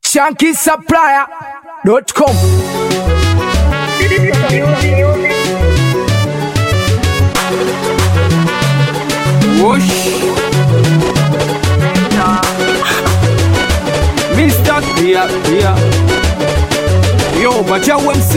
shankisupplier.com Whoosh. Mr. Pia Pia. Yo, Bacha MC.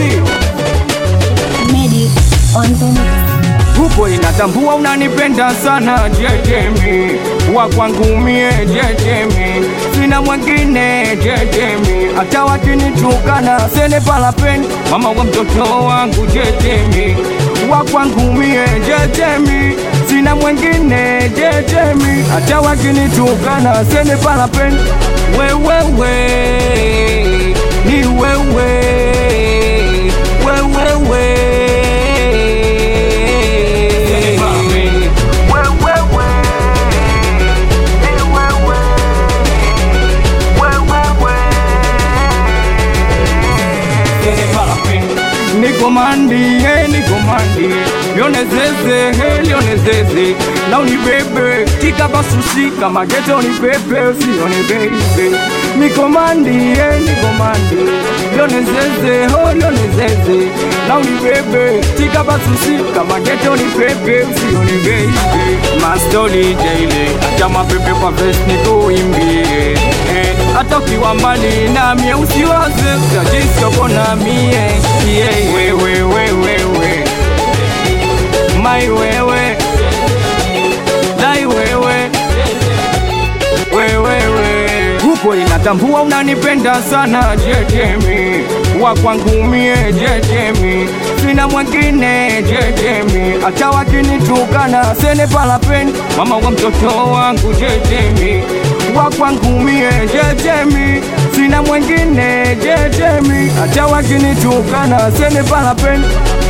Medi on the mix. Grupo inatambua unanipenda sana Jejemi wa kwangu mie Jejemi sina mwingine Jejemi hata wakinitukana sene palapeni mama wa mtoto wangu Jejemi wa kwangu mie Jejemi sina mwingine Jejemi hata wakinitukana sene palapeni wewewe ni wewe wewewe nikomandie nikomandie lionezeze he lionezeze na unibebe tika basusi kama geto unibebe usionibebe nikomandie nikomandie lionezeze ho lionezeze na unibebe tika basusi kama geto unibebe usionibebe mastoli jaile acha mapepe kwa vest nikuimbie eh, hata ukiwa mbali nami usiwaze tajisioko na mie yeah, wewe wewe mai wewe dai wewe wewewe huko inatambua unanipenda sana jejemi wa kwangu mie jejemi sina mwingine jejemi hata wakinitukana sene palapeni mama wa mtoto wangu jejemi wa kwangu mie jejemi sina mwingine jejemi hata wakinitukana sene palapeni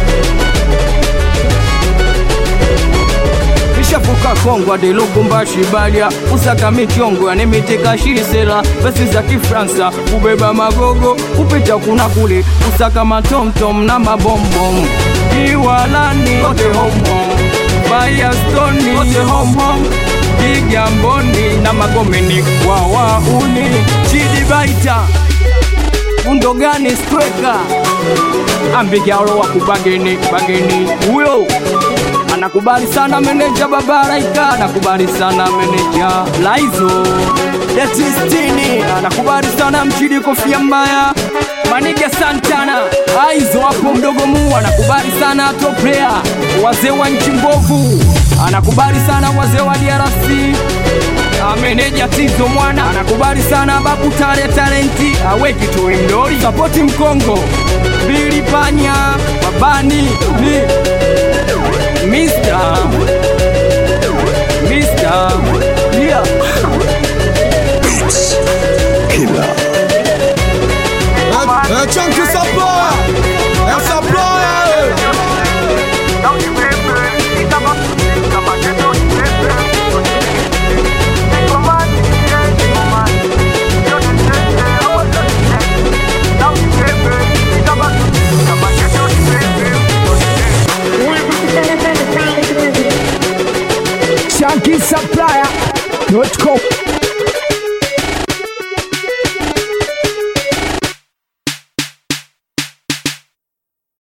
ishavuka kongwa de lubumbashi balia usaka michongo yanemitika shisela pesi za kifransa kubeba magogo kupita kuna kule usaka matomtom na mabombom iwalani kote homo bayastoni kote homo kigamboni na magomeni wawauni chidibaita undogani streka ambigalo wa kubageni bageni huyo anakubali sana meneja babaraika anakubali sana meneja laizo detistini anakubali sana mchidi kofia mbaya maniga santana aizo hapo mdogo mu anakubali sana topea wazee wa nchi mbovu anakubali sana wazee wa drc ameneja tizo mwana anakubali sana babu tale talenti aweki toi mdori sapoti mkongo bili panya babani ni Mr. Mr. Yeah.